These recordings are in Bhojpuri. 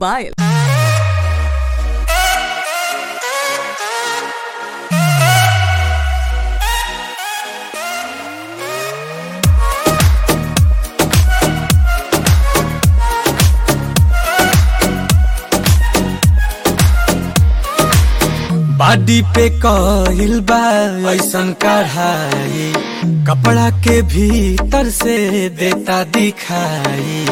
पायल बाडी पे कइल बा ऐसन कढ़ाई कपड़ा के भीतर से देता दिखाई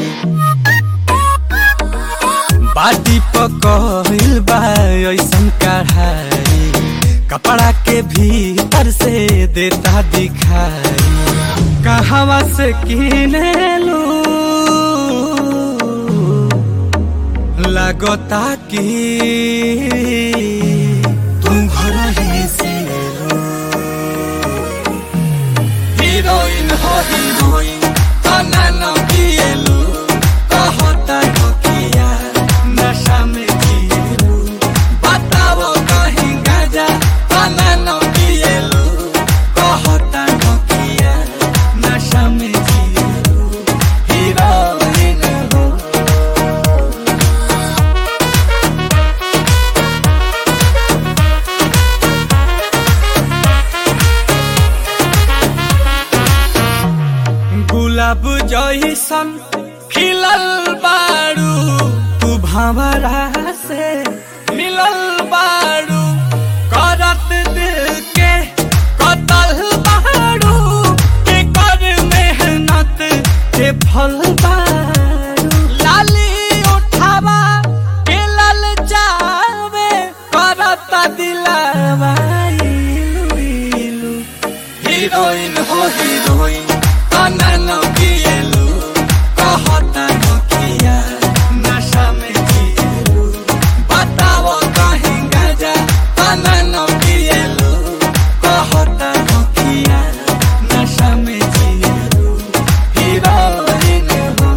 बाडी पे कइल बा ऐसन कढ़ाई कपड़ा के भीतर से देता दिखाई कहवा से किने लू लगता कि तुम घर ही से हीरोइन हो हीरोइन तना न पिएलु कहता हो किया नशा में जिएलु बताओ कहीं गाजा तना न पिएलु कहता हो किया नशा में जिएलु हीरोइन हो गुलाब जैसन खिलल बारू तू भंवरा से मिलल बारू करत दिल के कतल बारू के कर मेहनत के फल बारू लाली उठावा के लल जावे करत दिलावा इलू इलू हीरोइन हो हीरोइन तना न पिएलु कहता न किया नशा में जिएलु बताओ कहीं गाजा तना न पिएलु कहता न किया नशा में जिएलु हीरोइन हो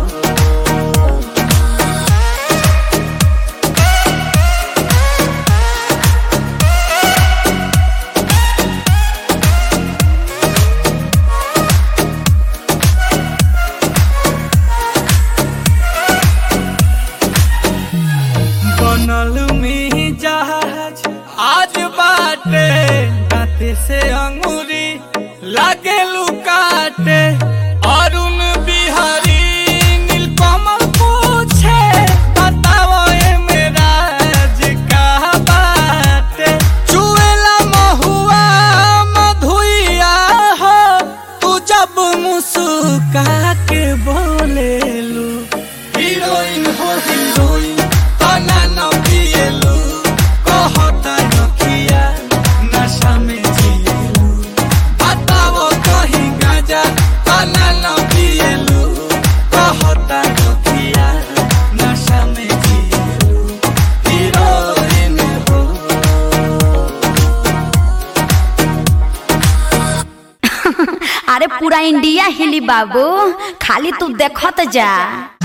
बनल में जहाज आज बाटे दाते से अंगूरी लागे लुकाटे अरुण बिहारी नीलकमल पूछे बताओ ए मेरा का बाटे चुएला महुआ मधुइया हो तू जब मुस्का के बोलेलू हीरोइन हो हीरोइन तना न पिएलु कहता न किया नशा में जिएलु बताओ कहीं गाजा तना न पिएलु कहता न किया नशा में जिएलु हीरोइन हो अरे पूरा इंडिया हिली बाबू खाली तू देखत जा